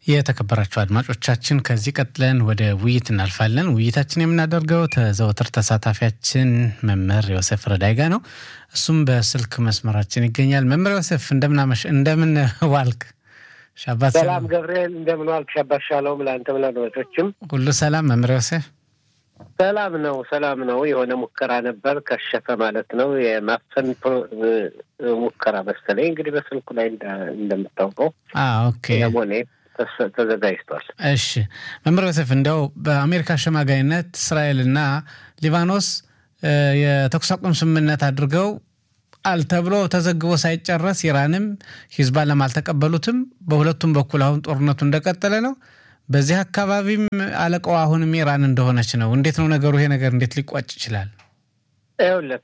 የተከበራችሁ አድማጮቻችን ከዚህ ቀጥለን ወደ ውይይት እናልፋለን። ውይይታችን የምናደርገው ተዘወትር ተሳታፊያችን መምህር ዮሴፍ ረዳይ ጋ ነው። እሱም በስልክ መስመራችን ይገኛል። መምህር ዮሴፍ እንደምናመሽ እንደምን ዋልክ? ሻባት ሰላም ገብርኤል፣ እንደምን ዋልክ? ሻባት ሻሎም ለአንተም ለአድማጮችም ሁሉ ሰላም። መምህር ዮሴፍ ሰላም ነው፣ ሰላም ነው። የሆነ ሙከራ ነበር ከሸፈ ማለት ነው። የማፈን ሙከራ መሰለኝ እንግዲህ በስልኩ ላይ እንደምታውቀው ኦኬ ሞኔ ተዘጋጅቷል። እሺ መምህር ዮሴፍ እንደው በአሜሪካ አሸማጋይነት እስራኤልና ሊባኖስ የተኩስ አቁም ስምምነት አድርገው አል ተብሎ ተዘግቦ ሳይጨረስ ኢራንም ሂዝባላም አልተቀበሉትም። በሁለቱም በኩል አሁን ጦርነቱ እንደቀጠለ ነው። በዚህ አካባቢም አለቃው አሁንም ኢራን እንደሆነች ነው። እንዴት ነው ነገሩ? ይሄ ነገር እንዴት ሊቋጭ ይችላል? ይኸውልህ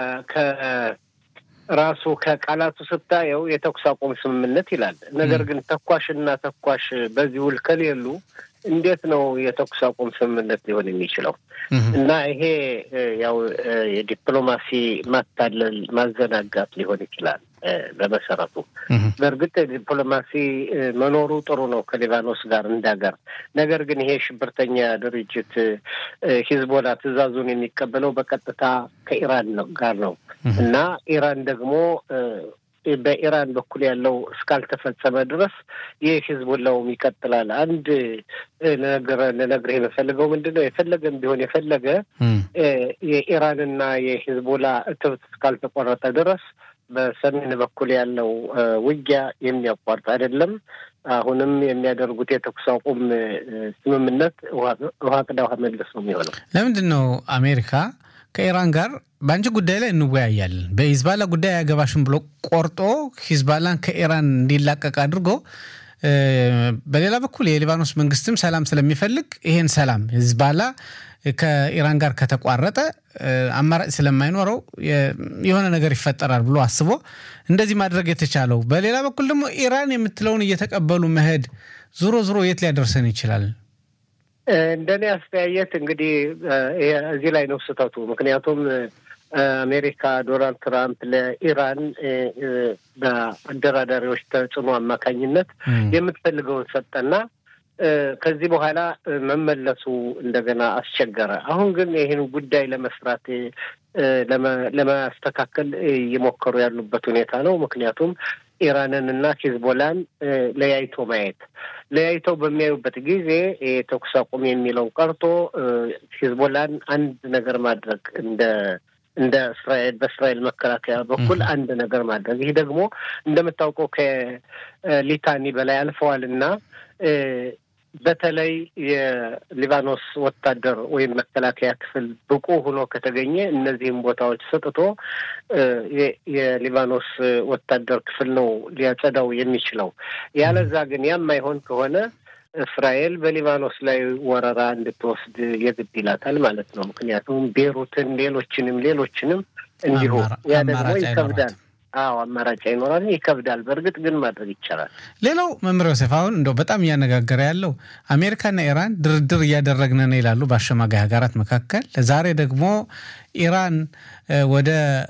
ራሱ ከቃላቱ ስታየው የተኩስ አቁም ስምምነት ይላል። ነገር ግን ተኳሽና ተኳሽ በዚህ ውል ከሌሉ እንዴት ነው የተኩስ አቁም ስምምነት ሊሆን የሚችለው? እና ይሄ ያው የዲፕሎማሲ ማታለል ማዘናጋት ሊሆን ይችላል። በመሰረቱ በእርግጥ ዲፕሎማሲ መኖሩ ጥሩ ነው ከሊባኖስ ጋር እንዳገር። ነገር ግን ይሄ ሽብርተኛ ድርጅት ሂዝቦላ ትዕዛዙን የሚቀበለው በቀጥታ ከኢራን ጋር ነው እና ኢራን ደግሞ በኢራን በኩል ያለው እስካልተፈጸመ ድረስ ይህ ሂዝቦላውም ይቀጥላል። አንድ ልነግርህ የምፈልገው ምንድን ነው የፈለገም ቢሆን የፈለገ የኢራንና የሂዝቦላ እትብት እስካልተቆረጠ ድረስ በሰሜን በኩል ያለው ውጊያ የሚያቋርጥ አይደለም። አሁንም የሚያደርጉት የተኩስ አቁም ስምምነት ውሃ ቅዳ ውሃ መልስ ነው የሚሆነው። ለምንድን ነው አሜሪካ ከኢራን ጋር በአንቺ ጉዳይ ላይ እንወያያለን፣ በሂዝባላ ጉዳይ አያገባሽም ብሎ ቆርጦ ሂዝባላን ከኢራን እንዲላቀቅ አድርጎ በሌላ በኩል የሊባኖስ መንግስትም ሰላም ስለሚፈልግ ይሄን ሰላም ሂዝባላ ከኢራን ጋር ከተቋረጠ አማራጭ ስለማይኖረው የሆነ ነገር ይፈጠራል ብሎ አስቦ እንደዚህ ማድረግ የተቻለው፣ በሌላ በኩል ደግሞ ኢራን የምትለውን እየተቀበሉ መሄድ ዞሮ ዞሮ የት ሊያደርሰን ይችላል? እንደኔ አስተያየት እንግዲህ እዚህ ላይ ነው ስህተቱ። ምክንያቱም አሜሪካ ዶናልድ ትራምፕ ለኢራን በአደራዳሪዎች ተጽዕኖ አማካኝነት የምትፈልገውን ሰጠና ከዚህ በኋላ መመለሱ እንደገና አስቸገረ። አሁን ግን ይህን ጉዳይ ለመስራት ለማስተካከል እየሞከሩ ያሉበት ሁኔታ ነው። ምክንያቱም ኢራንን እና ሂዝቦላን ለያይቶ ማየት ለያይተው በሚያዩበት ጊዜ የተኩስ አቁም የሚለው ቀርቶ ሂዝቦላን አንድ ነገር ማድረግ እንደ እንደ እስራኤል በእስራኤል መከላከያ በኩል አንድ ነገር ማድረግ ይህ ደግሞ እንደምታውቀው ከሊታኒ በላይ አልፈዋል እና በተለይ የሊባኖስ ወታደር ወይም መከላከያ ክፍል ብቁ ሆኖ ከተገኘ እነዚህም ቦታዎች ሰጥቶ የሊባኖስ ወታደር ክፍል ነው ሊያጸዳው የሚችለው። ያለዛ ግን ያማይሆን ከሆነ እስራኤል በሊባኖስ ላይ ወረራ እንድትወስድ የግድ ይላታል ማለት ነው። ምክንያቱም ቤሩትን፣ ሌሎችንም ሌሎችንም እንዲሁ ያ ደግሞ ይከብዳል። አዎ አማራጭ አይኖራል፣ ይከብዳል። በእርግጥ ግን ማድረግ ይቻላል። ሌላው መምህር ዮሴፍ አሁን እንደው በጣም እያነጋገረ ያለው አሜሪካና ኢራን ድርድር እያደረግን ነው ይላሉ በአሸማጋይ ሀገራት መካከል። ዛሬ ደግሞ ኢራን ወደ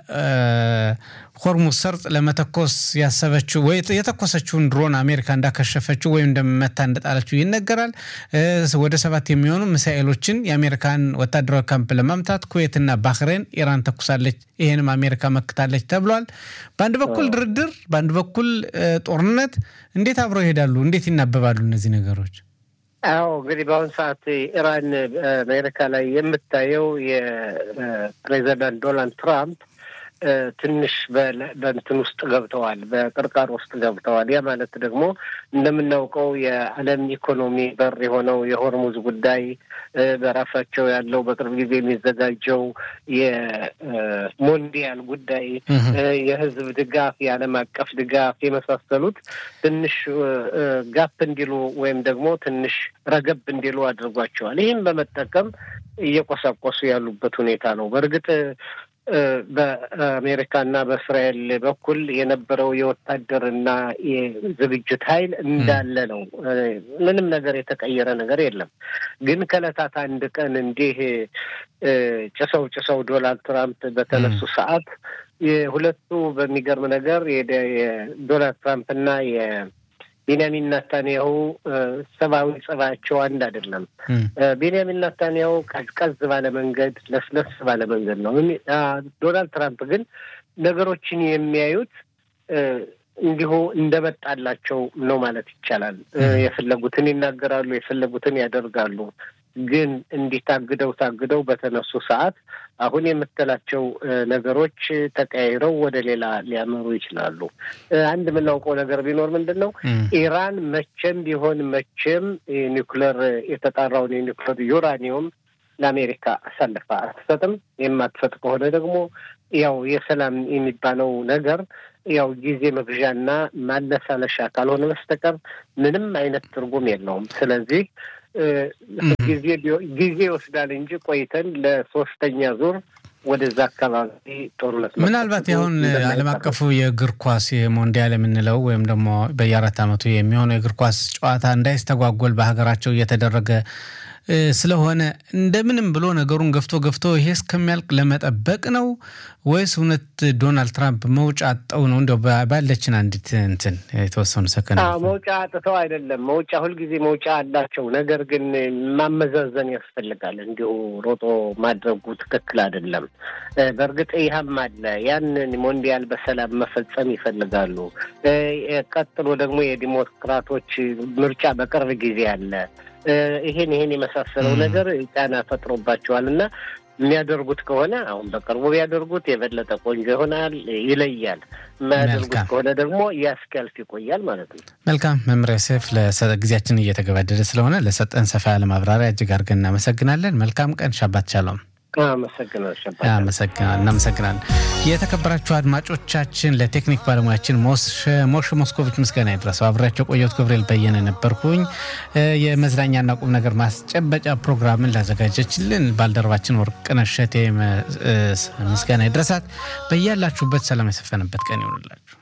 ሆርሙዝ ሰርጥ ለመተኮስ ያሰበችው ወይ የተኮሰችውን ድሮን አሜሪካ እንዳከሸፈችው ወይም እንደመታ እንደጣለችው ይነገራል። ወደ ሰባት የሚሆኑ ሚሳኤሎችን የአሜሪካን ወታደራዊ ካምፕ ለማምታት ኩዌትና ባህሬን ኢራን ተኩሳለች፣ ይህንም አሜሪካ መክታለች ተብሏል። በአንድ በኩል ድርድር፣ በአንድ በኩል ጦርነት፣ እንዴት አብረው ይሄዳሉ? እንዴት ይናበባሉ እነዚህ ነገሮች? አዎ እንግዲህ በአሁኑ ሰዓት ኢራን አሜሪካ ላይ የምታየው የፕሬዚዳንት ዶናልድ ትራምፕ ትንሽ በእንትን ውስጥ ገብተዋል፣ በቅርቃር ውስጥ ገብተዋል። ያ ማለት ደግሞ እንደምናውቀው የዓለም ኢኮኖሚ በር የሆነው የሆርሙዝ ጉዳይ በራሳቸው ያለው በቅርብ ጊዜ የሚዘጋጀው የሞንዲያል ጉዳይ፣ የሕዝብ ድጋፍ፣ የዓለም አቀፍ ድጋፍ የመሳሰሉት ትንሽ ጋፕ እንዲሉ ወይም ደግሞ ትንሽ ረገብ እንዲሉ አድርጓቸዋል። ይህም በመጠቀም እየቆሳቆሱ ያሉበት ሁኔታ ነው። በእርግጥ በአሜሪካና በእስራኤል በኩል የነበረው የወታደርና የዝግጅት ኃይል እንዳለ ነው። ምንም ነገር የተቀየረ ነገር የለም። ግን ከዕለታት አንድ ቀን እንዲህ ጭሰው ጭሰው ዶናልድ ትራምፕ በተነሱ ሰዓት የሁለቱ በሚገርም ነገር የዶናልድ ትራምፕና ቤንያሚን ናታንያሁ ሰብአዊ ጸባያቸው አንድ አይደለም። ቤንያሚን ናታንያሁ ቀዝቀዝ ባለ መንገድ፣ ለስለስ ባለ መንገድ ነው። ዶናልድ ትራምፕ ግን ነገሮችን የሚያዩት እንዲሁ እንደመጣላቸው ነው ማለት ይቻላል። የፈለጉትን ይናገራሉ፣ የፈለጉትን ያደርጋሉ። ግን እንዲህ ታግደው ታግደው በተነሱ ሰዓት አሁን የምትላቸው ነገሮች ተቀያይረው ወደ ሌላ ሊያመሩ ይችላሉ። አንድ የምናውቀው ነገር ቢኖር ምንድን ነው ኢራን መቼም ቢሆን መቼም ኒውክለር የተጣራውን የኒውክለር ዩራኒየም ለአሜሪካ አሳልፋ አትሰጥም። የማትሰጥ ከሆነ ደግሞ ያው የሰላም የሚባለው ነገር ያው ጊዜ መግዣና ማለሳለሻ ካልሆነ በስተቀር ምንም አይነት ትርጉም የለውም። ስለዚህ ጊዜ ይወስዳል እንጂ ቆይተን ለሶስተኛ ዙር ወደዛ አካባቢ ጦርነት ምናልባት አሁን ዓለም አቀፉ የእግር ኳስ የሞንዲያል የምንለው ወይም ደግሞ በየአራት ዓመቱ የሚሆነው የእግር ኳስ ጨዋታ እንዳይስተጓጎል በሀገራቸው እየተደረገ ስለሆነ እንደምንም ብሎ ነገሩን ገፍቶ ገፍቶ ይሄ እስከሚያልቅ ለመጠበቅ ነው ወይስ እውነት ዶናልድ ትራምፕ መውጫ አጠው ነው? እንዲያው ባለችን አንዲት እንትን የተወሰኑ ሰከንድ መውጫ አጥተው አይደለም። መውጫ ሁልጊዜ መውጫ አላቸው። ነገር ግን ማመዛዘን ያስፈልጋል። እንዲሁ ሮጦ ማድረጉ ትክክል አይደለም። በእርግጥ ይህም አለ። ያንን ሞንዲያል በሰላም መፈጸም ይፈልጋሉ። ቀጥሎ ደግሞ የዲሞክራቶች ምርጫ በቅርብ ጊዜ አለ። ይሄን ይሄን የመሳሰለው ነገር ጫና ፈጥሮባቸዋል እና የሚያደርጉት ከሆነ አሁን በቅርቡ ቢያደርጉት የበለጠ ቆንጆ ይሆናል፣ ይለያል። የማያደርጉት ከሆነ ደግሞ ያስኪያልፍ ይቆያል ማለት ነው። መልካም መምሪያ ሴፍ ጊዜያችን እየተገባደደ ስለሆነ ለሰጠን ሰፋ ያለ ማብራሪያ እጅግ አድርገን እናመሰግናለን። መልካም ቀን። ሻባት ቻለውም እናመሰግናለን። የተከበራችሁ አድማጮቻችን ለቴክኒክ ባለሙያችን ሞሽ ሞስኮቪች ምስጋና ይድረሰው። አብሬያቸው ቆየሁት ገብርኤል በየነ ነበርኩኝ። የመዝናኛና ቁም ነገር ማስጨበጫ ፕሮግራምን ላዘጋጀችልን ባልደረባችን ወርቅነሽ እሸቴ ምስጋና ይድረሳት። በያላችሁበት ሰላም የሰፈነበት ቀን ይሆንላችሁ።